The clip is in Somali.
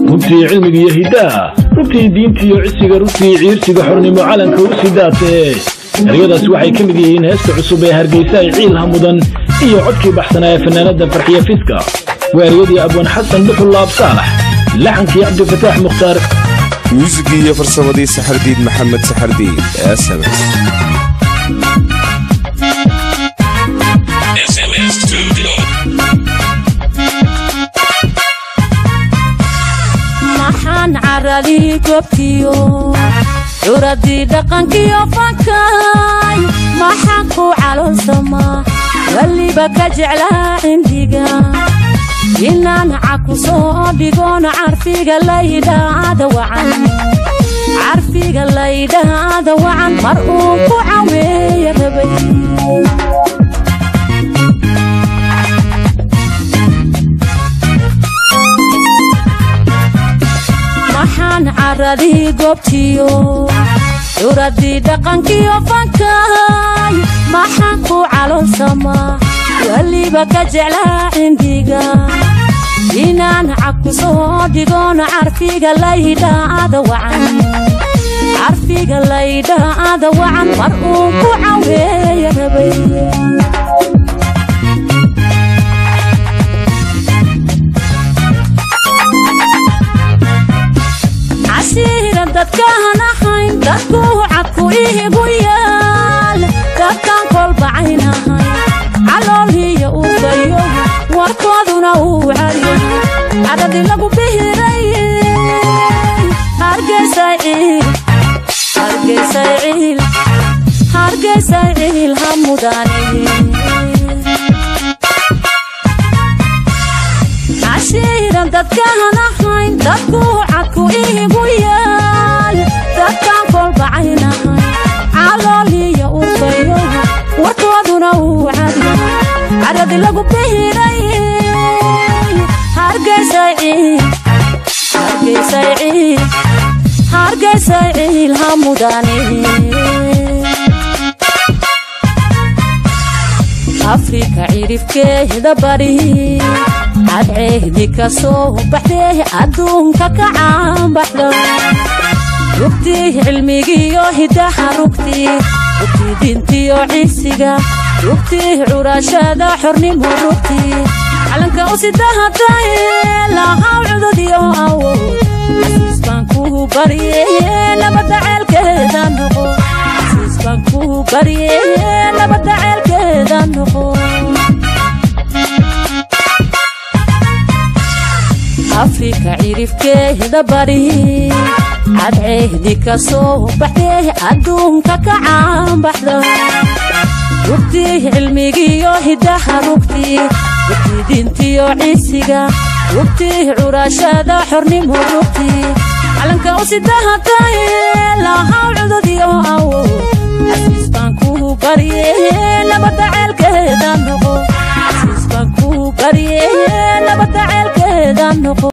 runtii cilmiga iyo hiddaha runtii diinta iyo cisiga runtii ciirsiga xornimo calanka u sidaatee eryadaas waxay ka mid yihiin heesta cusub ee hargeysa ay ciilha mudan iyo codkii baxsanaa ee fanaanada farxiya fiska waa eryadii abwan xasan dhuxul laab saalax laxankii cabdifataax mukhtaar muusigii iyo farsamadii saxardiid maxamed saxardiid sms maxaan caradii gobtiyo curadii dhaqankiyo fankay maxaan ku caloolsamaa weliba ka jeclaa cindiga inaan caku soo dhigoon carfiga laydhaada wacan carfiga laydhaada wacan mar uu ku caweeya rabay maxaan caradii goobtiyo curadii dhaqankiyo fankay maxaan ku caloolsamaa weliba ka jeclaa cindiga inaan caku soo dhigoon carfiga laydhaada wacan carfiga laydhaada wacan mar uu ku caweeya rabay cashiira dadkaan ahayn dadku cadku ihigu yaal dadkaan kolbacayn ahayn calooliyo uu fayo warkooduna uu cadyahay cadhadii lagu bihiray hargeysay ciil hargeysay ciil hargeysay ciil ha mudane cashiiran dadkaan ahayn dadku cadku ihigu yaal dadkaan kolbacayn ahayn calooliyo uu fayo warkooduna uu cadyahay cadhadii lagu bihiray hargeysay ciil hargeysay ciil hargeysay ciil ha mudane afrika cirifkeeda bari cadceehdi ka soo baxdee adduunka ka caanbaxda rugtii cilmigiyo hidaha rugtii rugtii diintiyo cisiga rugtii curashada xornimo rugtii calanka u sidahatay lahaw cududyo awood xasiis baan kuu barye nabadda ceelkeeda noqo xasiis baan kuu barye nabadda ceelkeeda noqo afrika cirifkeeda bari cadceehdi ka soo baxdee adduunka ka caanbaxda rugtii cilmigiyo hidaha rugtii rugtii diintiyo cisiga rugtii curashada xornimo rugtii calanka u sidahatay lahaw cududyo awood xasiis baan kuu barye nabadda ceelkeeda noqo xasiis baan kuu barye nabadda ceelkeeda noqo